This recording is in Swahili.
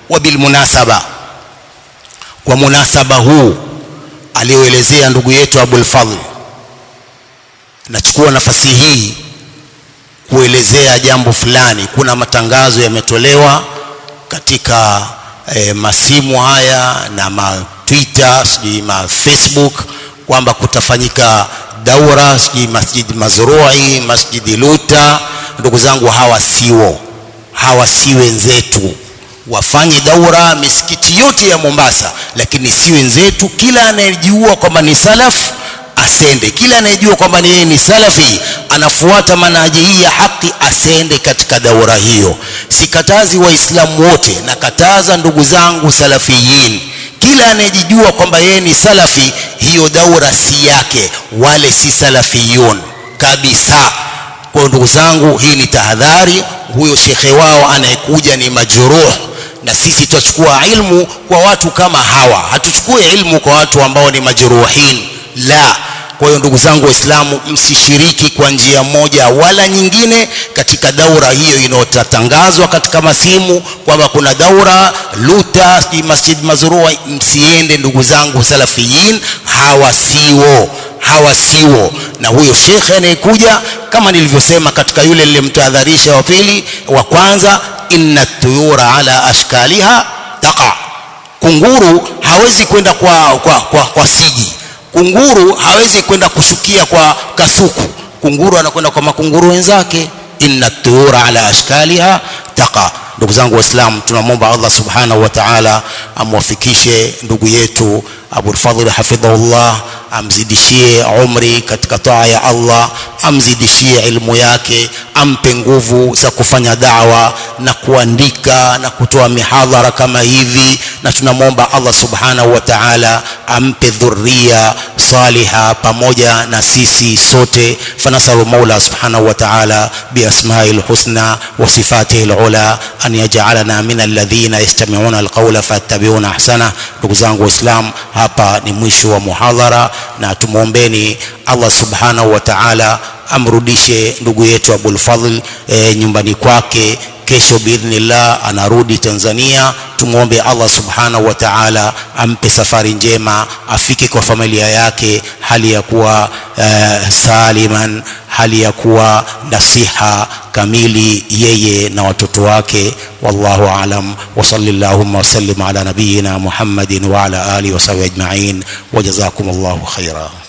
wa bilmunasaba kwa munasaba huu aliyoelezea ndugu yetu Abul Fadhl nachukua nafasi hii kuelezea jambo fulani kuna matangazo yametolewa katika e, masimu haya na ma Twitter sijui ma Facebook kwamba kutafanyika daura sijui Masjid Mazrui Masjidi Luta ndugu zangu hawa siwo hawa si wenzetu wafanye daura misikiti yote ya Mombasa lakini si wenzetu kila anayejua kwamba ni salaf asende kila anayejua kwamba ni yeye ni salafi anafuata manhaji hii ya haki asende katika daura hiyo sikatazi waislamu wote nakataza ndugu zangu salafiyin kila anayejijua kwamba yeye ni salafi hiyo daura si yake wale si salafiyun kabisa kwa ndugu zangu hii ni tahadhari huyo shekhe wao anayekuja ni majruh na sisi tutachukua ilmu kwa watu kama hawa hatuchukue ilmu kwa watu ambao ni majruhin la kwa hiyo ndugu zangu waislamu msishiriki kwa njia moja wala nyingine katika daura hiyo inayotangazwa katika masimu kwamba kuna daura luta masjid mazurua msiende ndugu zangu salafiyin hawa siwo hawa siwo na huyo shekhe anayekuja kama nilivyosema katika yule nilimtahadharisha wa pili wa kwanza inna tuyura ala ashkaliha taqa kunguru hawezi kwenda kwa, kwa, kwa, kwa siji kunguru hawezi kwenda kushukia kwa kasuku kunguru anakwenda kwa makunguru wenzake inna tuyura ala ashkaliha taqa ndugu zangu waislamu tunamwomba allah subhanahu wa taala amwafikishe ndugu yetu abulfadhli hafidhahullah amzidishie umri katika taa ya allah amzidishie ilmu yake ampe nguvu za kufanya dawa na kuandika na kutoa mihadhara kama hivi na tunamwomba allah subhanahu wa taala ampe dhuria saliha pamoja na sisi sote fanasalu maula subhanahu wa taala biasmai lhusna wa sifatihi lula an yajalana min alladhina yastamiuna alqaula fayattabiuna ahsana ndugu zangu waislam hapa ni mwisho wa muhadhara na tumwombeni allah subhanahu wa taala amrudishe ndugu yetu abulfadhl e, nyumbani kwake kesho biidhnillah anarudi tanzania tumwombe allah subhanahu wa taala ampe safari njema afike kwa familia yake hali ya kuwa uh, saliman hali ya kuwa nasiha kamili yeye na watoto wake wallahu alam wasali llahuma wasallim ala nabiyina muhammadin waala alihi wasahbihi ajmain wajazakum llahu khaira